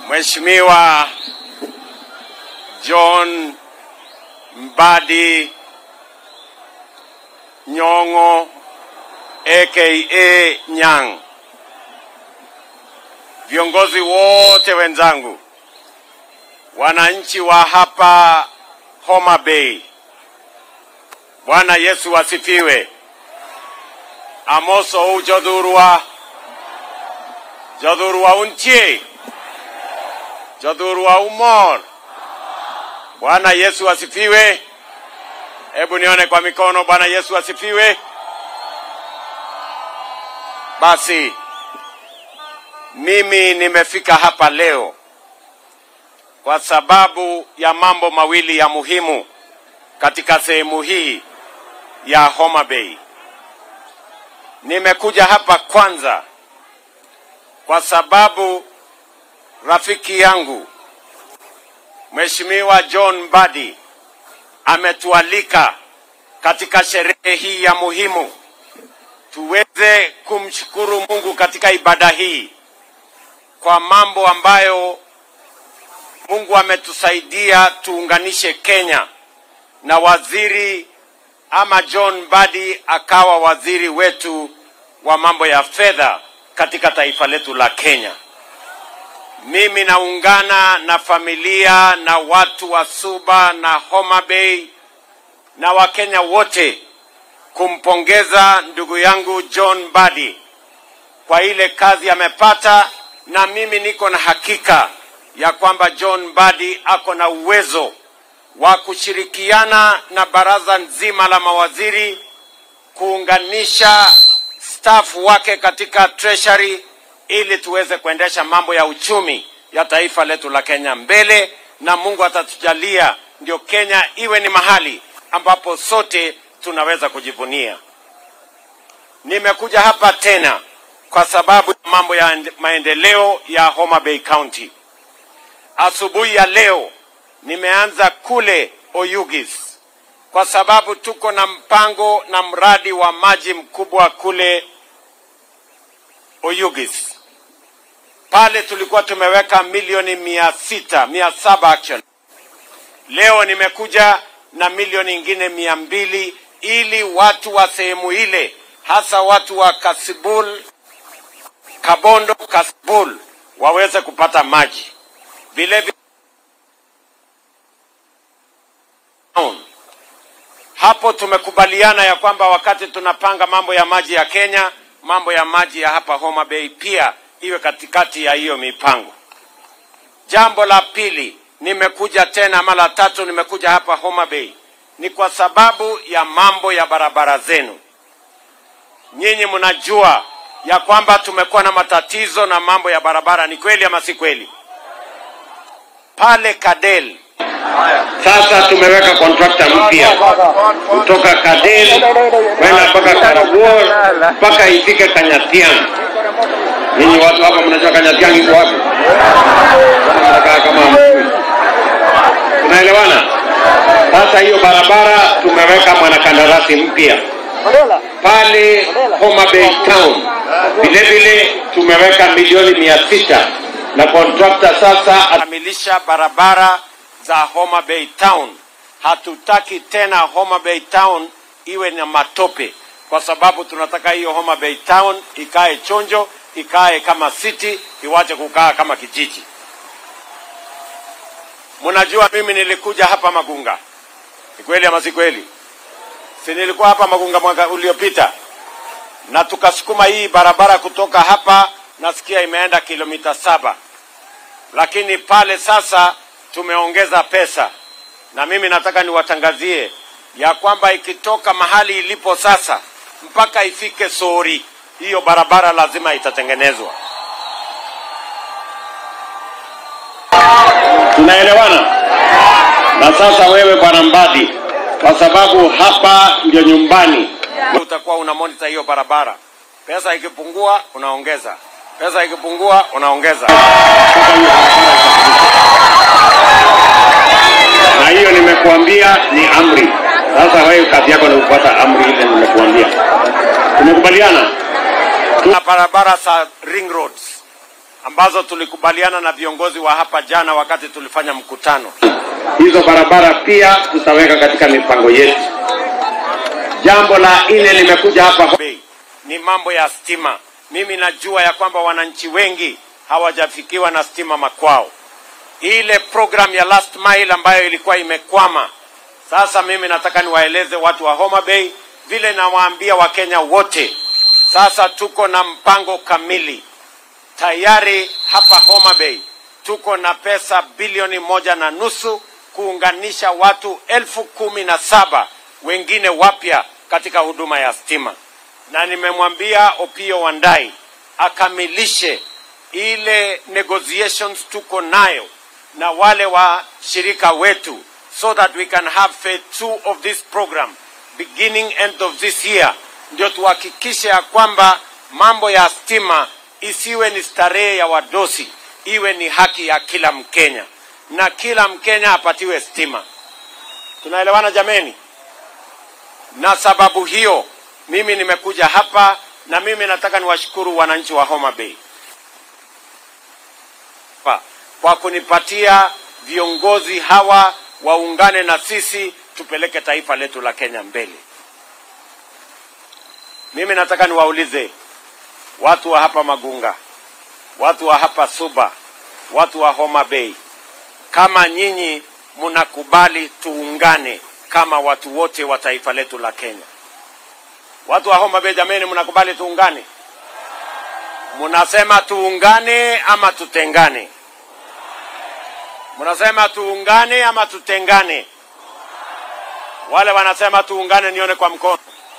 Mheshimiwa John Mbadi Nyong'o aka Nyang', viongozi wote wenzangu, wananchi wa hapa Homa Bay, Bwana Yesu asifiwe. Amoso u jodhurwa jodhurwa untie jodhurwa umor. Bwana Yesu asifiwe. Hebu nione kwa mikono. Bwana Yesu asifiwe. Basi mimi nimefika hapa leo kwa sababu ya mambo mawili ya muhimu katika sehemu hii ya Homa Bay. Nimekuja hapa kwanza kwa sababu rafiki yangu Mheshimiwa John Mbadi ametualika katika sherehe hii ya muhimu tuweze kumshukuru Mungu katika ibada hii kwa mambo ambayo Mungu ametusaidia tuunganishe Kenya na waziri ama John Mbadi akawa waziri wetu wa mambo ya fedha katika taifa letu la Kenya. Mimi naungana na familia na watu wa Suba na Homa Bay na Wakenya wote kumpongeza ndugu yangu John Mbadi kwa ile kazi amepata, na mimi niko na hakika ya kwamba John Mbadi ako na uwezo wa kushirikiana na baraza nzima la mawaziri kuunganisha staff wake katika treasury ili tuweze kuendesha mambo ya uchumi ya taifa letu la Kenya mbele, na Mungu atatujalia ndio Kenya iwe ni mahali ambapo sote tunaweza kujivunia. Nimekuja hapa tena kwa sababu ya mambo ya maendeleo ya Homa Bay County. Asubuhi ya leo nimeanza kule Oyugis kwa sababu tuko na mpango na mradi wa maji mkubwa kule Oyugis. Pale tulikuwa tumeweka milioni mia sita mia saba actually. Leo nimekuja na milioni ingine mia mbili ili watu wa sehemu ile hasa watu wa Kasibul, Kabondo, Kasibul waweze kupata maji. Vile vile hapo tumekubaliana ya kwamba wakati tunapanga mambo ya maji ya Kenya, mambo ya maji ya hapa Homa Bay pia iwe katikati ya hiyo mipango. Jambo la pili, nimekuja tena ama la tatu, nimekuja hapa Homa Bay ni kwa sababu ya mambo ya barabara zenu. Nyinyi mnajua ya kwamba tumekuwa na matatizo na mambo ya barabara, ni kweli ama si kweli? Pale Kadel sasa tumeweka kontrakta mpya kutoka Kadel kwenda mpaka Karabuor mpaka ifike Kanyatiang. Ninyi watu hapa mnajua Kanyatiang iko wapi? Mnakaa kama hamjui. Tunaelewana? Sasa hiyo barabara tumeweka mwanakandarasi mpya pale Homa Bay Town. Vile vile tumeweka milioni mia sita na kontrakta sasa akamilisha barabara za Homa Bay Town. Hatutaki tena Homa Bay Town iwe na matope, kwa sababu tunataka hiyo Homa Bay Town ikae chonjo, ikae kama city, iwache kukaa kama kijiji. Mnajua mimi nilikuja hapa Magunga, ni kweli ama si kweli? Si nilikuwa hapa Magunga mwaka uliopita, na tukasukuma hii barabara kutoka hapa, nasikia imeenda kilomita saba, lakini pale sasa tumeongeza pesa, na mimi nataka niwatangazie ya kwamba ikitoka mahali ilipo sasa mpaka ifike Sori, hiyo barabara lazima itatengenezwa. Tunaelewana? Na sasa wewe bwana Mbadi, kwa sababu hapa ndio nyumbani, utakuwa una monitor hiyo barabara. Pesa ikipungua unaongeza, pesa ikipungua unaongeza. Sasa hiyo barabara itakamilika. na hiyo nimekuambia ni amri. Sasa wewe kazi yako ni kufuata amri ile nimekuambia. Tumekubaliana? Tuna barabara za ring roads ambazo tulikubaliana na viongozi wa hapa jana wakati tulifanya mkutano. hizo barabara pia tutaweka katika mipango yetu. Jambo la nne limekuja hapa Bei ni mambo ya stima. Mimi najua ya kwamba wananchi wengi hawajafikiwa na stima makwao. Ile program ya last mile ambayo ilikuwa imekwama, sasa mimi nataka niwaeleze watu wa Homa Bay vile nawaambia Wakenya wote, sasa tuko na mpango kamili tayari hapa Homa Bay tuko na pesa bilioni moja na nusu kuunganisha watu elfu kumi na saba wengine wapya katika huduma ya stima, na nimemwambia Opio Wandai akamilishe ile negotiations tuko nayo na wale washirika wetu so that we can have phase two of this program beginning end of this year, ndio tuhakikishe ya kwamba mambo ya stima isiwe ni starehe ya wadosi, iwe ni haki ya kila Mkenya na kila Mkenya apatiwe stima. Tunaelewana jameni? Na sababu hiyo mimi nimekuja hapa na mimi nataka niwashukuru wananchi wa Homa Bay pa- kwa kunipatia viongozi hawa waungane na sisi tupeleke taifa letu la Kenya mbele. Mimi nataka niwaulize watu wa hapa Magunga, watu wa hapa Suba, watu wa Homa Bay, kama nyinyi mnakubali tuungane kama watu wote wa taifa letu la Kenya. Watu wa Homa Bay, jameni, mnakubali tuungane? Mnasema tuungane ama tutengane? Mnasema tuungane ama tutengane? Wale wanasema tuungane, nione kwa mkono.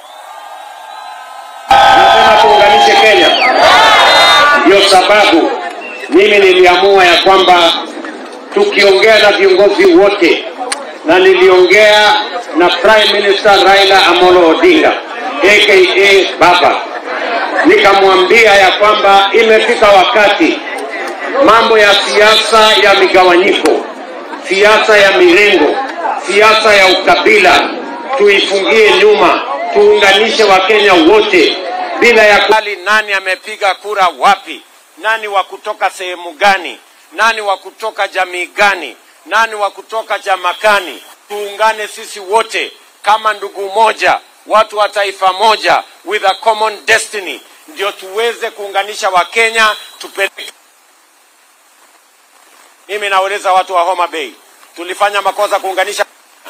Nasema tuunganishe Kenya. Ndio sababu mimi niliamua ya kwamba tukiongea na viongozi wote, na niliongea na Prime Minister Raila Amolo Odinga aka Baba, nikamwambia ya kwamba imefika wakati mambo ya siasa ya migawanyiko, siasa ya mirengo, siasa ya ukabila tuifungie nyuma, tuunganishe Wakenya wote bila ya ku... Hali nani amepiga kura wapi, nani wa kutoka sehemu gani, nani wa kutoka jamii gani, nani wa kutoka chama gani. Tuungane sisi wote kama ndugu moja, watu wa taifa moja, with a common destiny, ndio tuweze kuunganisha Wakenya tupeleke. Mimi nauliza watu wa Homa Bay, tulifanya makosa kuunganisha?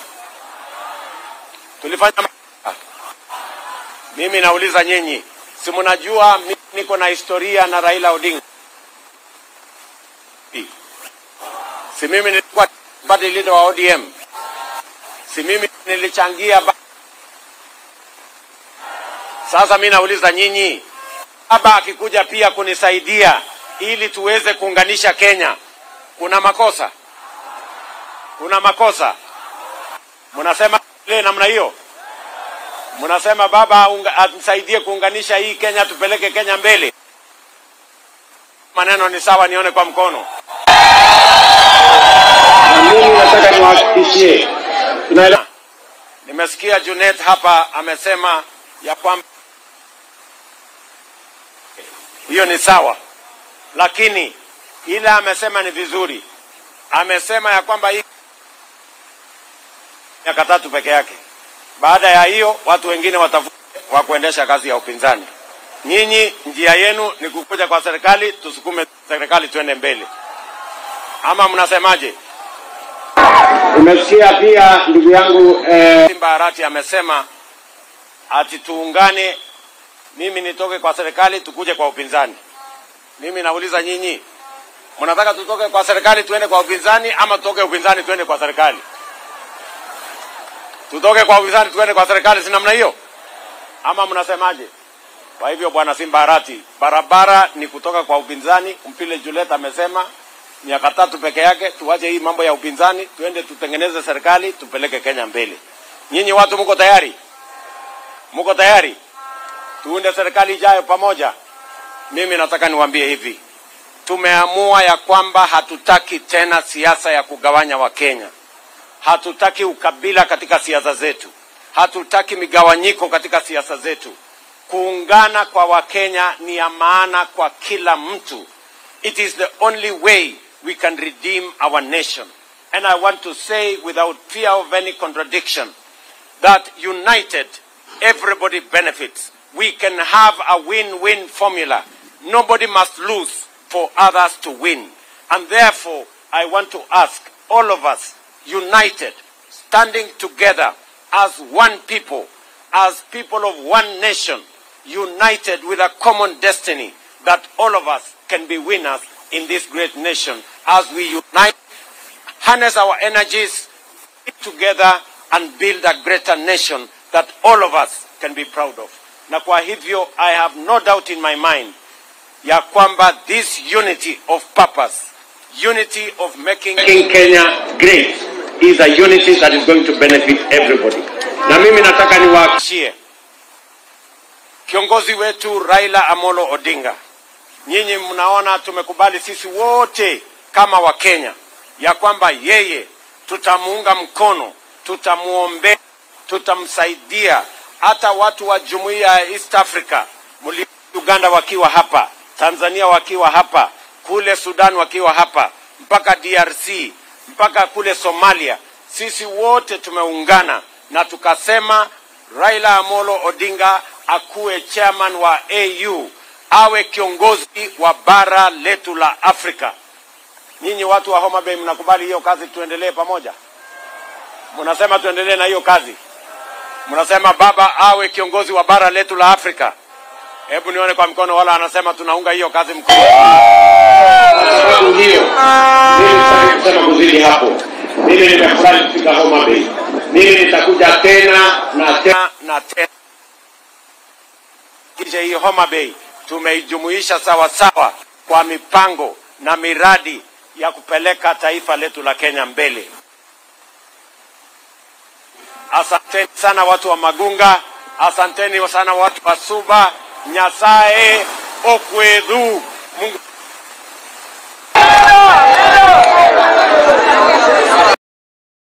Tulifanya makosa? Mimi nauliza nyinyi, si mnajua mimi niko na historia na Raila Odinga? Si mimi nilikuwa party leader wa ODM? Si mimi nilichangia ba... Sasa mimi nauliza nyinyi, baba akikuja pia kunisaidia ili tuweze kuunganisha Kenya, kuna makosa? Kuna makosa? Mnasema ile namna hiyo? Mnasema baba unga- atusaidie kuunganisha hii Kenya, tupeleke Kenya mbele. Maneno ni sawa, nione kwa mkono. na mimi nataka niwahakikishie tunaelewa Nimesikia Junet hapa amesema ya kwamba hiyo ni sawa, lakini ile amesema ni vizuri. Amesema ya kwamba hii miaka tatu peke yake. Baada ya hiyo watu wengine watafuta wa kuendesha kazi ya upinzani. Nyinyi njia yenu ni kukuja kwa serikali, tusukume serikali tuende mbele, ama mnasemaje? Umesikia pia ndugu yangu eh, Simba Arati amesema ati tuungane, mimi nitoke kwa serikali tukuje kwa upinzani. Mimi nauliza nyinyi, mnataka tutoke kwa serikali tuende kwa upinzani ama tutoke upinzani tuende kwa serikali? Tutoke kwa upinzani tuende kwa serikali, si namna hiyo? Ama mnasemaje? Kwa hivyo bwana Simba Arati, barabara ni kutoka kwa upinzani. Mpile Juliet amesema miaka tatu peke yake, tuache hii mambo ya upinzani, tuende tutengeneze serikali, tupeleke Kenya mbele. Nyinyi watu mko tayari? Mko tayari? Tuunde serikali ijayo pamoja. Mimi nataka niwaambie hivi, tumeamua ya kwamba hatutaki tena siasa ya kugawanya Wakenya. Hatutaki ukabila katika siasa zetu, hatutaki migawanyiko katika siasa zetu. Kuungana kwa Wakenya ni ya maana kwa kila mtu, It is the only way we can redeem our nation. And I want to say without fear of any contradiction that united, everybody benefits. We can have a win-win formula. Nobody must lose for others to win. And therefore, I want to ask all of us, united, standing together as one people, as people of one nation, united with a common destiny, that all of us can be winners in this great nation as we unite, harness our energies together and build a greater nation that all of us can be proud of. Na kwa hivyo, I have no doubt in my mind ya kwamba this unity of purpose, unity of making making Kenya great is a unity that is going to benefit everybody. Na mimi nataka niwa Shie. Kiongozi wetu Raila Amolo Odinga, nyinyi mnaona tumekubali sisi wote kama Wakenya ya kwamba yeye tutamuunga mkono, tutamuombea, tutamsaidia. Hata watu wa jumuiya ya East Africa, mli Uganda wakiwa hapa, Tanzania wakiwa hapa, kule Sudan wakiwa hapa, mpaka DRC, mpaka kule Somalia, sisi wote tumeungana na tukasema Raila Amolo Odinga akuwe chairman wa AU, awe kiongozi wa bara letu la Afrika. Nyinyi watu wa Homa Bay mnakubali hiyo kazi, tuendelee pamoja? Mnasema tuendelee na hiyo kazi? Mnasema baba awe kiongozi wa bara letu la Afrika? Hebu nione kwa mkono, wala anasema tunaunga hiyo kazi mkono. kwa sababu hiyo, mimi sitaki kusema kuzidi hapo. Mimi nimefurahi kufika Homa Bay. Mimi nitakuja tena na tena. tena na tena. Kisha hii Homa Bay tumeijumuisha sawa sawa kwa mipango na miradi ya kupeleka taifa letu la Kenya mbele. Asanteni sana watu wa Magunga, asanteni sana watu wa Suba, Nyasaye okwedhu. Mungu